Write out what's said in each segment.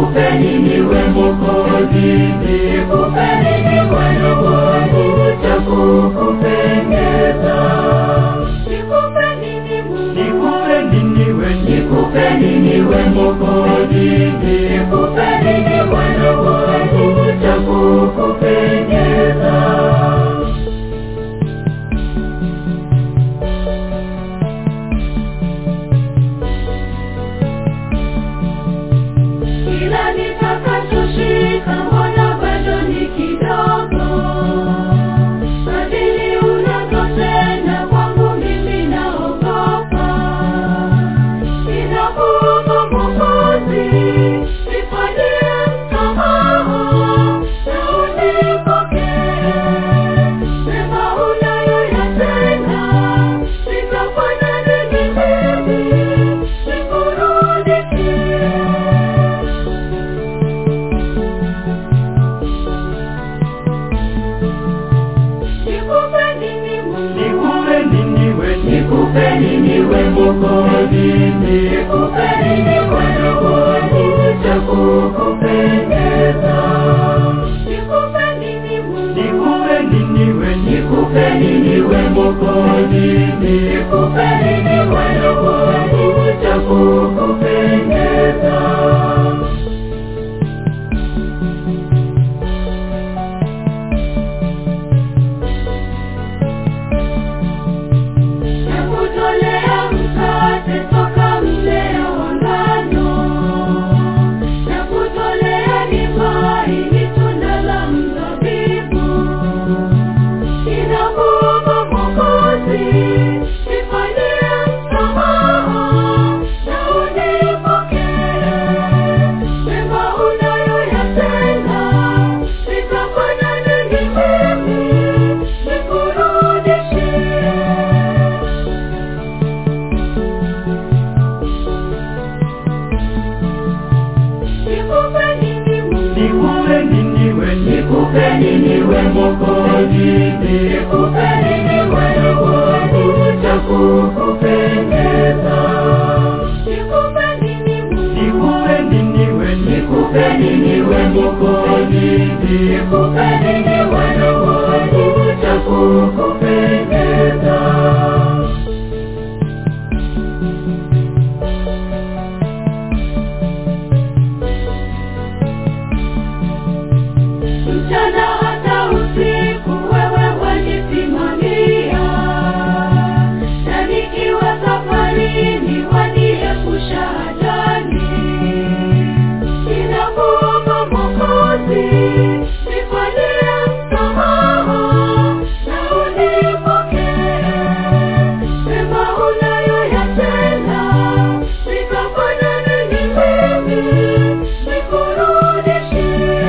nikupeni niwe Mwokozi, nikupeni niwe Roho cha kukupendeza. Nikupeni ni Mungu, Nikupeni niwe, nikupeni niwe Mwokozi, nikupeni niwe Roho cha kukupendeza. kila nitakachoshika mbona bado ni kidogo. Kadiri unavyotenda kwangu mimi naogopa. Ninakuomba Mwokozi, nifanyie msamaha na unipokee. Mema unayoyatenda, nitafanya nini mimi nikurudishie? Nikupeni ni Mungu, Nikupeni niwe, nikupeni niwe Mwokozi, nikupeni niwe Roho cha kukupendeza. nikupeni ni Mungu, Nikupeni niwe, nikupeni niwe Mwokozi, nikupeni niwe Roho cha kukupendeza. nakutolea mkate toka mmea wa ngano, nakutolea divai ni tunda la mzabibu. Ninakuomba Mwokozi, nifanyie msamaha na unipokee. Mema unayoyatenda, nitafanya nini mimi nikurudishie? Nikupeni ni Mungu, Nikupeni niwe, nikupeni niwe Mwokozi, nikupeni niwe Roho cha kukupendeza. nikupeni ni Mungu, Nikupeni niwe, nikupeni niwe Mwokozi, nikupeni niwe Roho cha kukupendeza. mchana hata usiku wewe wanisimamia, na nikiwa safarini waniepusha ajali. Ninakuomba Mwokozi, nifanyie msamaha na unipokee. Mema unayoyatenda, nitafanya nini mimi nikurudishie?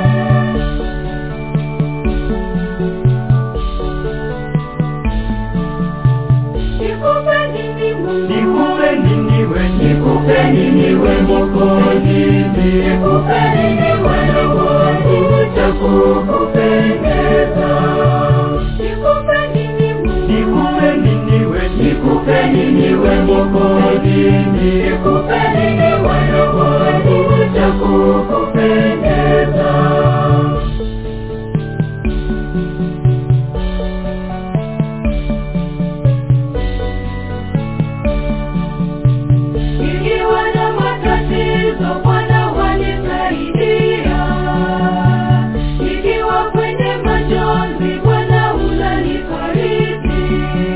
Nikupeni ni Mungu, Nikupeni niwe, nikupeni niwe Mwokozi, nikupeni niwe Roho cha kukupendeza. nikupeni ni Mungu, Nikupeni niwe, nikupeni niwe Mwokozi, nikupeni niwe Roho cha kukupendeza. nikiwa na matatizo Bwana wanisaidia, nikiwa kwenye majonzi Bwana unanifariji.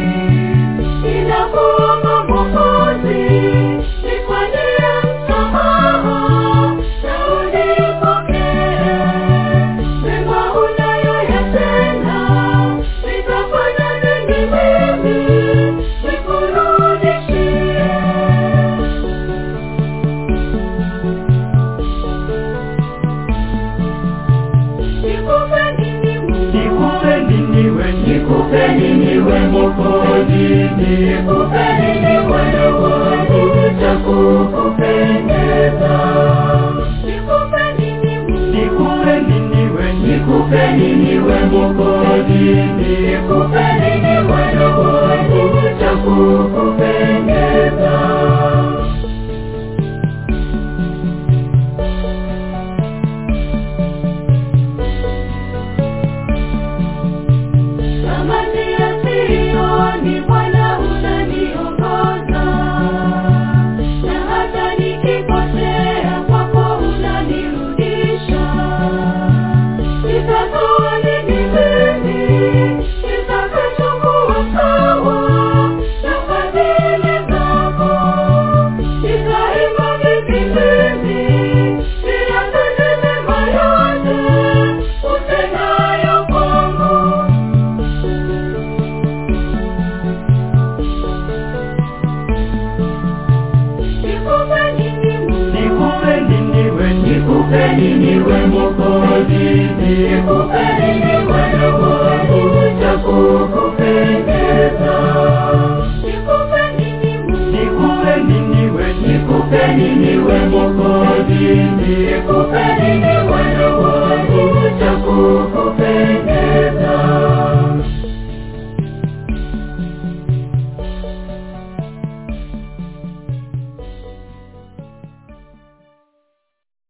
Ninakuomba Mwokozi, nifanyie msamaha na unipokee. Mema unayoyatenda, nitafanya nini mimi nikurudishie? Nikupeni ni Mungu, Nikupeni niwe, nikupeni niwe Mwokozi, nikupeni niwe Roho cha kukupendeza. nikupeni ni Mungu, Nikupeni niwe, nikupeni niwe Mwokozi, nikupeni niwe Roho cha kukupendeza. nikupe nini we Mwokozi, nikupe nini wendo wangu cha kukupendeza. Nikupe nini Mungu? Nikupe nini we, nikupe nini we Mwokozi, nikupe nini